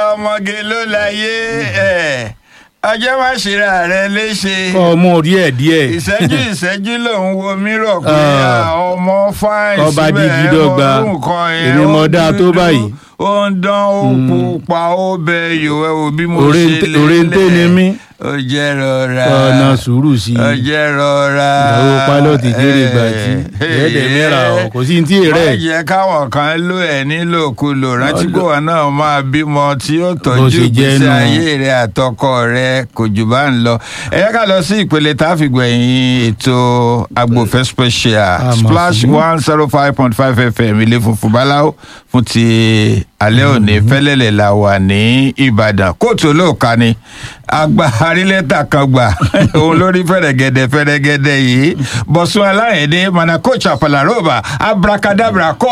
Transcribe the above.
ọmọge ló láyé ẹ̀ ọjọ́ má ṣera rẹ léṣe kọ́ ọmọ díẹ̀ díẹ̀ ìṣẹ́jú ìṣẹ́jú lòun wo mírọ̀ pé Ah. ah, ọmọ fáìn Ọba síbẹ̀ dígí ẹ dọ́gba. mọ orú nǹkan yẹn, Èmi ó mọ dáa tó dúdú, báyìí. ó ń dán ó pupa ó bẹ yòó ẹ wò bí mo Òre ń ṣe tẹ- òre ń tẹ ni mí. ó jẹ́ rọra ọ̀nà sùúrù sí ó i jẹ́ rọra ìyàwó pálọ̀tì kéré gbàtí ẹ̀ẹ́dẹ̀ mẹ́ra ọ̀ kò sí ní tí ì má rẹ̀ jẹ́ káwọn kan ló ẹ̀ nílòkulò rántí pé wọn náà máa bímọ tí ó Bó tọ́jú ṣe jẹ́ ìgbésí nù. ayé rẹ àtọkọ rẹ kò jù bá ń lọ ẹ yẹ ká lọ sí ìpele tá a fi gbẹ̀yìn ètò agbófẹ́ special Àmọ́ splash fún. one zero five point five fm ilé funfun báláwo fún ti alẹ́ òní fẹ́lẹ́lẹ̀ la wà ní ìbàdàn kóòtù olóòka ni àgbà arílẹ́tà kan gbà òun lórí fẹ̀rẹ̀gẹ̀dẹ̀ fẹ̀rẹ̀gẹ̀dẹ̀ yìí bọ̀sùn aláyẹ̀dẹ̀ manakocha palaroba abracadabra kọ́